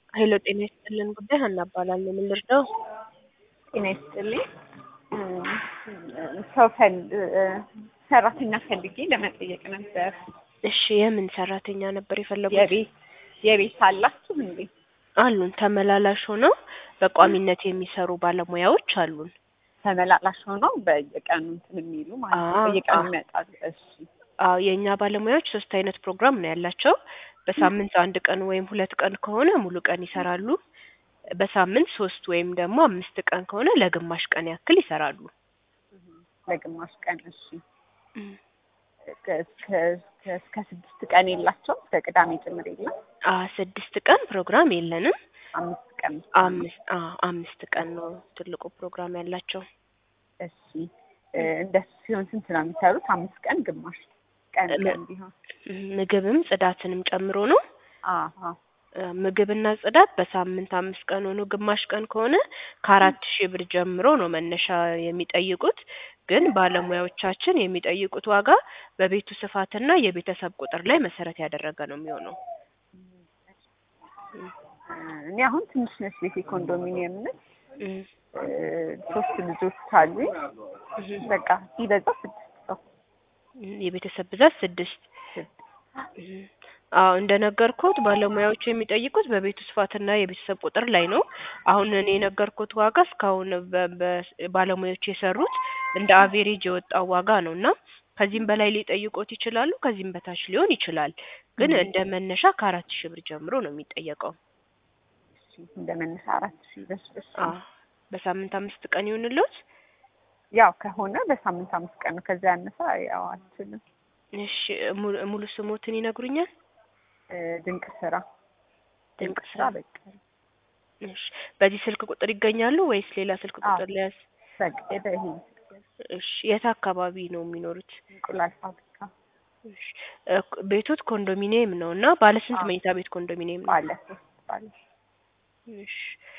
ሄሎ ጤና ይስጥልን ጉዳይ ሀና እባላለሁ። ምን ልርዳው? ጤና ይስጥልኝ። ሰው ፈል ሰራተኛ ፈልጌ ለመጠየቅ ነበር። እሺ የምን ሰራተኛ ነበር የፈለጉት? የቤት የቤት አላችሁ እንዴ? አሉን ተመላላሽ ሆነው በቋሚነት የሚሰሩ ባለሙያዎች አሉን። ተመላላሽ ሆነው በየቀኑ እንትን የሚሉ ማለት ነው። አዎ፣ በየቀኑ አዎ። ይመጣሉ። እሺ አዎ የእኛ ባለሙያዎች ሶስት አይነት ፕሮግራም ነው ያላቸው። በሳምንት አንድ ቀን ወይም ሁለት ቀን ከሆነ ሙሉ ቀን ይሰራሉ። በሳምንት ሶስት ወይም ደግሞ አምስት ቀን ከሆነ ለግማሽ ቀን ያክል ይሰራሉ። ለግማሽ ቀን እሺ። እስከ እስከ- እስከ ስድስት ቀን የላቸው እስከ ቅዳሜ ጭምር የለም። አ ስድስት ቀን ፕሮግራም የለንም። አምስት ቀን አምስት አ አምስት ቀን ነው ትልቁ ፕሮግራም ያላቸው። እሺ እ፣ እንደሱ ሲሆን ስንት ነው የሚሰሩት? አምስት ቀን ግማሽ ቀን ም- ቀን ቢሆን ምግብም ጽዳትንም ጨምሮ ነው። አዎ እ፣ ምግብና ጽዳት በሳምንት አምስት ቀን ሆኖ ግማሽ ቀን ከሆነ ከአራት ሺህ ብር ጀምሮ ነው መነሻ የሚጠይቁት። ግን ባለሙያዎቻችን የሚጠይቁት ዋጋ በቤቱ ስፋትና የቤተሰብ ቁጥር ላይ መሰረት ያደረገ ነው የሚሆነው። እኔ አሁን ትንሽ ነች ቤቴ ኮንዶሚኒየም ነች። እም፣ እ፣ ሶስት ልጆች አሉኝ። እም፣ በቃ ሲበዛ ስድስት ሰው እም፣ የቤተሰብ ብዛት ስድስት እም፣ አዎ እንደነገርኩት ባለሙያዎቹ የሚጠይቁት በቤቱ ስፋትና የቤተሰብ ቁጥር ላይ ነው። አሁን እኔ የነገርኩት ዋጋ እስካሁን በ- በ- ባለሙያዎቹ የሰሩት እንደ አቬሬጅ የወጣው ዋጋ ነው እና ከዚህም በላይ ሊጠይቁት ይችላሉ፣ ከዚህም በታች ሊሆን ይችላል። ግን እም። እንደ መነሻ ከአራት ሺህ ብር ጀምሮ ነው የሚጠየቀው። እንደ መነሻ አራት ሺህ ብር እሺ። አዎ በሳምንት አምስት ቀን ይሁንልዎት። ያው ከሆነ በሳምንት አምስት ቀን ነው። ከዚያ ያነሰ ያው አልችልም። እሺ ሙሉ- ሙሉ ስሞትን ይነግሩኛል? እ፣ ድንቅ ስራ ድንቅ ድንቅ ስራ። ስራ በቃ እሺ በዚህ ስልክ ቁጥር ይገኛሉ ወይስ ሌላ ስልክ አዎ። ቁጥር ሊያዝ? ፈቀደ ይሄ እሺ የት አካባቢ ነው የሚኖሩት? እንቁላል ፋብሪካ እሺ እ፣ ቤቶት ኮንዶሚኒየም ነው እና ባለ ስንት አዎ። መኝታ ቤት ኮንዶሚኒየም ነው? ባለ ሶስት ባለ እሺ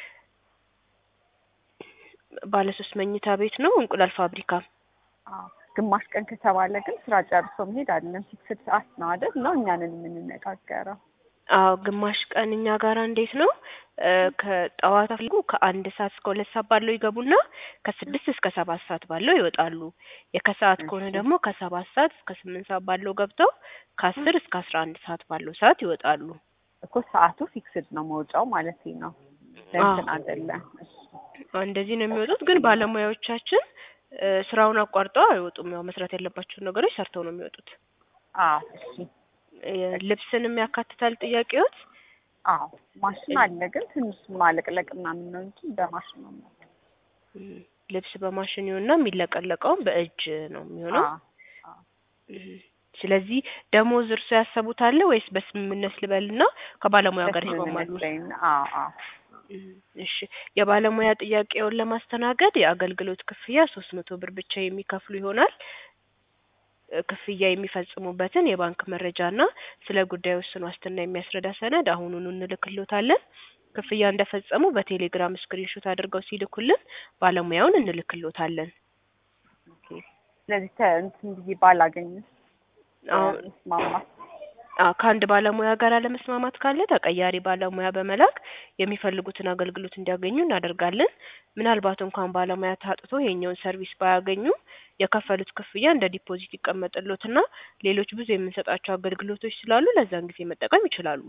ባለ ሶስት መኝታ ቤት ነው እንቁላል ፋብሪካ። አዎ። ግማሽ ቀን ከተባለ ግን ስራ ጨርሶ መሄድ አይደለም። ፊክስድ ሰዓት ነው አይደል? ነው እኛንን የምንነጋገረው። አዎ ግማሽ ቀን እኛ ጋራ እንዴት ነው እ፣ ከጠዋት አፍልጉ ከአንድ ሰዓት እስከ ሁለት ሰዓት ባለው ይገቡና ከስድስት እስከ ሰባት ሰዓት ባለው ይወጣሉ። የከሰዓት ከሆነ እሺ። ደግሞ ከሰባት ሰዓት እስከ ስምንት ሰዓት ባለው ገብተው ከአስር እስከ አስራ አንድ ሰዓት ባለው ሰዓት ይወጣሉ። እኮ ሰዓቱ ፊክስድ ነው መውጫው ማለት ነው። ለእንትን አይደለም። እሺ። አዎ፣ እንደዚህ ነው የሚወጡት። ግን ባለሙያዎቻችን እ፣ ስራውን አቋርጠው አይወጡም። ያው መስራት ያለባቸውን ነገሮች ሰርተው ነው የሚወጡት። አዎ እሺ። እ፣ ልብስንም ያካትታል ጥያቄዎት? አዎ ማሽን አለ ግን ትንሽ ማለቅለቅ ምናምን ነው እንጂ በማሽን ነው የሚሆነው። እም፣ ልብስ በማሽን ይሆንና የሚለቀለቀውም በእጅ ነው የሚሆነው። አዎ አዎ። እም፣ ስለዚህ ደሞዝ እርሶ ያሰቡት አለ ወይስ በስምምነት ልበልና ከባለሙያ ጋር ይስማማሉ? በስምምነት ላይ ነው። አዎ አዎ። እም፣ እሺ የባለሙያ ጥያቄውን ለማስተናገድ የአገልግሎት ክፍያ ሶስት መቶ ብር ብቻ የሚከፍሉ ይሆናል። እ፣ ክፍያ የሚፈጽሙበትን የባንክ መረጃና ስለ ጉዳዩ ውስን ዋስትና የሚያስረዳ ሰነድ አሁኑኑ እንልክሎታለን። ክፍያ እንደፈጸሙ በቴሌግራም ስክሪንሾት አድርገው ሲልኩልን ባለሙያውን እንልክሎታለን። ኦኬ። ስለዚህ ተ- እንትን ብዬ ባላገኝስ አሁን መስማማት አዎ ከአንድ ባለሙያ ጋር አለመስማማት ካለ ተቀያሪ ባለሙያ በመላክ የሚፈልጉትን አገልግሎት እንዲያገኙ እናደርጋለን። ምናልባት እንኳን ባለሙያ ታጥቶ የኛውን ሰርቪስ ባያገኙ የከፈሉት ክፍያ እንደ ዲፖዚት ይቀመጥሎትና ሌሎች ብዙ የምንሰጣቸው አገልግሎቶች ስላሉ ለዛን ጊዜ መጠቀም ይችላሉ።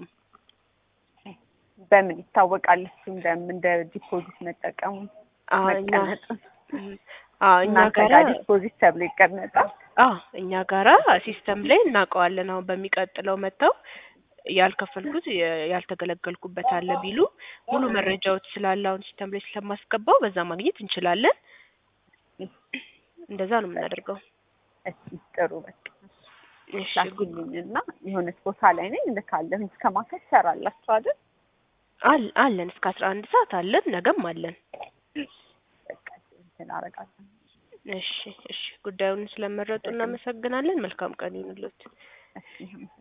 በምን ይታወቃል? እሱ እንደምን እንደ ዲፖዚት መጠቀሙ አዎ እኛ መቀመጡ እም፣ አዎ እኛ እናንተ ጋራ ጋር ዲፖዚት ተብሎ ይቀመጣል። አዎ እኛ ጋራ ሲስተም ላይ እናውቀዋለን። አሁን በሚቀጥለው መጥተው ያልከፈልኩት የ- ያልተገለገልኩበት አለ ቢሉ ሙሉ መረጃዎች ስላለ አሁን ሲስተም ላይ ስለማስገባው በዛ ማግኘት እንችላለን። እንደዛ ነው የምናደርገው። እሺ ጥሩ በቃ እሺ ላኪልኝ እና የሆነች ቦታ ላይ ነኝ እልካለሁ። እስከ ማታ ትሰራላችሁ አይደል? አል- አለን እስከ አስራ አንድ ሰዓት አለን። ነገም አለን። በቃ እንትን አደርጋለሁ። እሺ እሺ ጉዳዩን ስለመረጡ እናመሰግናለን። መልካም ቀን ይሁንልዎት። እሺ